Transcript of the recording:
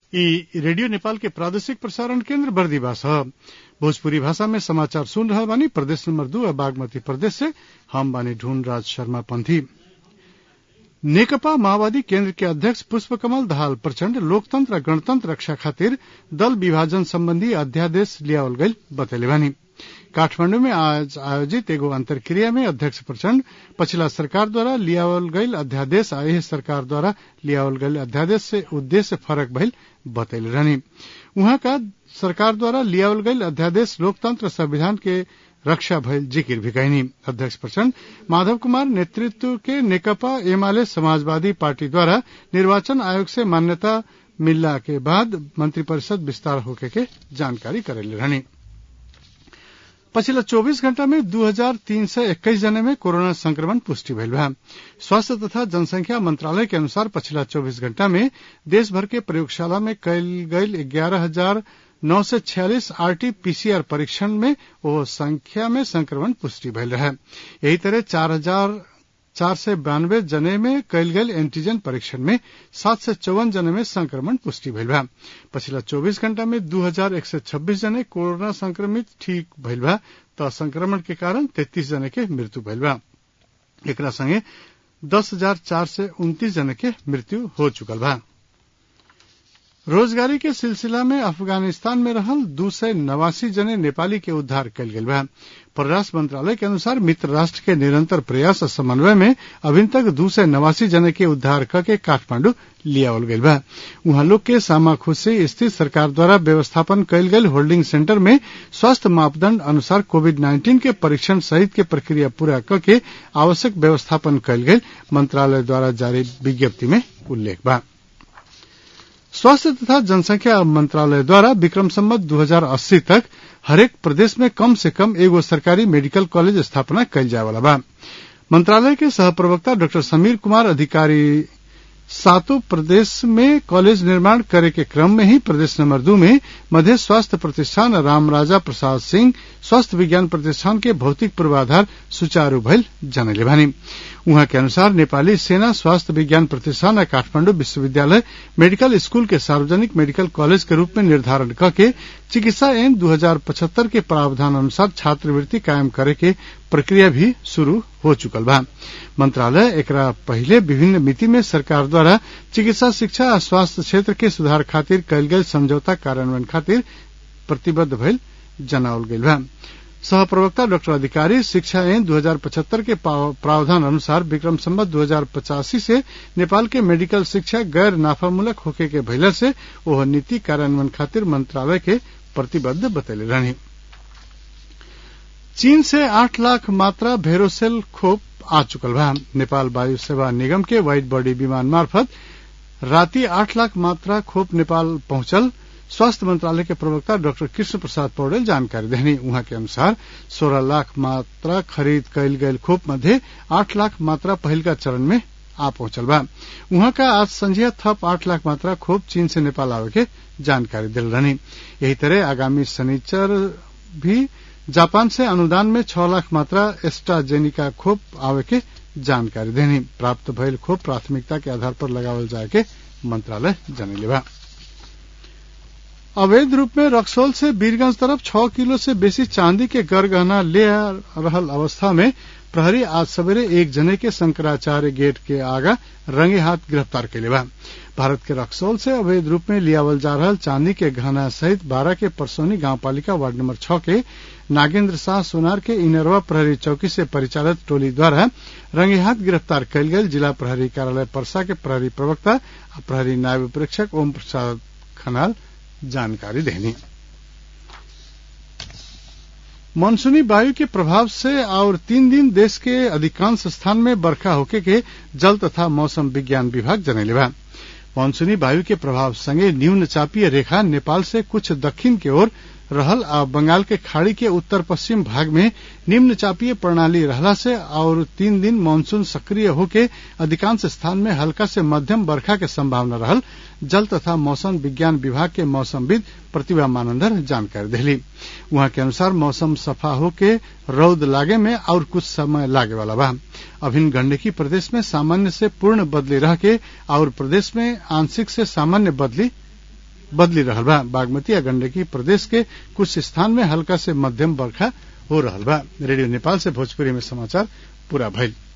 ई रेडियो नेपाल के प्रादेशिक प्रसारण केन्द्र बर्दीवास ह भोजपुरी भाषा में समाचार सुन रहल बानी प्रदेश नंबर दू आ बागमती प्रदेश से हम बानी ढूंढ राज शर्मा पंथी नेकपा माओवादी केन्द्र के अध्यक्ष पुष्प कमल दाहाल प्रचण्ड लोकतंत्र आ गणतंत्र रक्षा खातिर दल विभाजन सम्बन्धी अध्यादेश लियावल गईल बतैले बानी काठमांडू में आज आयोजित एगो अंतर्क्रिया में अध्यक्ष प्रचण्ड पछिला सरकार द्वारा लियावल गईल अध्यादेश आ एह सरकार द्वारा लियावल गईल अध्यादेश से उद्देश्य फरक भइल बतैले रहनी उहाँ का सरकार द्वारा लियावल गईल अध्यादेश लोकतंत्र संविधान के रक्षा भइल जिकिर भी कहनी अध्यक्ष प्रचण्ड माधव कुमार नेतृत्व के नेकपा एमाले समाजवादी पार्टी द्वारा निर्वाचन आयोग से मान्यता मिलला के बाद मंत्रिपरिषद विस्तार होके के जानकारी करेले रहनी पछिल्ला चौबीस घण्टा में दू हजार तीन सय एक्काइस जना में कोरोना संक्रमण पुष्टि भइल बा स्वास्थ्य तथा जनसंख्या मंत्रालय के अनुसार पछिला चौबीस घण्टा में देशभर के प्रयोगशाला में कयल गयल ग्यारह हजार नौ सय छियालिस आरटी पीसीआर परीक्षण में ओ संख्या में संक्रमण पुष्टि भइल रहे यही तरह चार हजार चार सय बयानब्बे जने में कयल गेल एंटीजन परीक्षण में सात सय चौवन जने में संक्रमण पुष्टि भइल बा पछिला चौबीस घण्टा में दू हजार एक सय छब्बीस जने कोरोना संक्रमित ठीक भइल बा त संक्रमण के कारण तेत्तीस जने के मृत्यु भइल बा एकरा संगे दस हजार चार सय उन्तीस जने के मृत्यु हो चुकल बा रोजगारी के सिलसिला में अफगानिस्तान में रहल दू सय नवासी जने नेपाली के उद्धार कयल गेल बा परराष्ट्र मंत्रालय के अनुसार मित्र राष्ट्र के निरंतर प्रयास और समन्वय में अभी तक दू सय नवासी जने के उद्धार करके काठमांडू लियावल गईल बा उहाँ लोग के सामाखुशी स्थित सरकार द्वारा व्यवस्थापन कयल गेल होल्डिंग सेंटर में स्वास्थ्य मापदंड अनुसार कोविड नाइन्टीन के परीक्षण सहित के प्रक्रिया पूरा करके आवश्यक व्यवस्थापन कयल गेल मंत्रालय द्वारा जारी विज्ञप्ति में उल्लेख बा स्वास्थ्य तथा जनसंख्या मंत्रालय द्वारा विक्रम सम्मत 2080 तक हरेक प्रदेश में कम से कम एगो सरकारी मेडिकल कॉलेज स्थापना कयल जाए वाला बा मंत्रालय के सह प्रवक्ता डॉक्टर समीर कुमार अधिकारी सातों प्रदेश में कॉलेज निर्माण करे के क्रम में ही प्रदेश नंबर दो में मध्य स्वास्थ्य प्रतिष्ठान रामराजा प्रसाद सिंह स्वास्थ्य विज्ञान प्रतिष्ठान के भौतिक पूर्वाधार सुचारू भइल जनले भानी उहाँ के अनुसार नेपाली सेना स्वास्थ्य विज्ञान प्रतिष्ठान काठमांडू विश्वविद्यालय मेडिकल स्कूल के सार्वजनिक मेडिकल कॉलेज के रूप में निर्धारण करके चिकित्सा एन 2075 के प्रावधान अनुसार छात्रवृत्ति कायम करे के प्रक्रिया भी शुरू हो चुकल बा मंत्रालय एकरा पहले विभिन्न मिति में सरकार द्वारा चिकित्सा शिक्षा आ स्वास्थ्य क्षेत्र के सुधार खातिर कयल गेल समझौता कार्यान्वयन खातिर प्रतिबद्ध भइल जनावल गईल बा सह प्रवक्ता डॉक्टर अधिकारी शिक्षा एन 2075 के प्रावधान अनुसार विक्रम संबत दो से नेपाल के मेडिकल शिक्षा गैर नाफामूलक होके के भइला से ओह नीति कार्यान्वयन खातिर मंत्रालय के प्रतिबद्ध बतैले रहनी चीन से आठ लाख मात्रा भेरोसेल खोप आ चुकल बा नेपाल वायु सेवा निगम के व्हाइट बॉडी विमान मार्फत राति आठ लाख मात्रा खोप नेपाल पहुंचल स्वास्थ्य मंत्रालय के प्रवक्ता डॉक्टर कृष्ण प्रसाद पौडेल जानकारी देनी उहाँ के अनुसार सोलह लाख मात्रा खरीद कयल गयल खोप मध्य आठ लाख मात्रा पहिलका चरण में आ पहुंचल बा उहाँ का आज संझिया थप आठ लाख मात्रा खोप चीन से नेपाल आवे के जानकारी दिल रहनी यही तरह आगामी शनिचर भी जापान से अनुदान में छह लाख मात्रा एस्ट्राजेनिका खोप आवे के जानकारी देनी प्राप्त भइल खोप प्राथमिकता के आधार पर लगावल जाए के मंत्रालय जनैले बा अवैध रूप में रक्सौल से बीरगंज तरफ छह किलो से बेसी चांदी के गरगहना ले रहल अवस्था में प्रहरी आज सवेरे एक जने के शंकराचार्य गेट के आगा रंगे हाथ गिरफ्तार कैले बा भारत के रक्सौल से अवैध रूप में लियावल जा रहल चांदी के गहना सहित बारह के परसौनी गांव पालिका वार्ड नंबर छह के नागेंद्र शाह सोनार के इनरवा प्रहरी चौकी से परिचालित टोली द्वारा रंगे हाथ गिरफ्तार कयल गेल जिला प्रहरी कार्यालय परसा के प्रहरी प्रवक्ता प्रहरी नायब प्रेक्षक ओम प्रसाद खनाल जानकारी देनी मानसूनी वायु के प्रभाव से और तीन दिन देश के अधिकांश स्थान में बरखा होके के जल तथा मौसम विज्ञान विभाग जनैले बा मानसूनी वायु के प्रभाव संगे न्यून चापीय रेखा नेपाल से कुछ दक्षिण की ओर रहल आ बंगाल के खाड़ी के उत्तर पश्चिम भाग में निम्न चापीय प्रणाली रहला से और तीन दिन मानसून सक्रिय होके अधिकांश स्थान में हल्का से मध्यम बरखा के संभावना रहल जल तथा मौसम विज्ञान विभाग के मौसमविद प्रतिभा मानंदर जानकारी दिली वहां के अनुसार मौसम सफा होके रौद लागे में और कुछ समय लागे वाला बा अभिन गंडकी प्रदेश में सामान्य से पूर्ण बदली रह के और प्रदेश में आंशिक से सामान्य बदली बदली रहल बा बागमती आ गंडकी प्रदेश के कुछ स्थान में हल्का से मध्यम बरखा हो रहल बा रेडियो नेपाल से भोजपुरी में समाचार पूरा भइल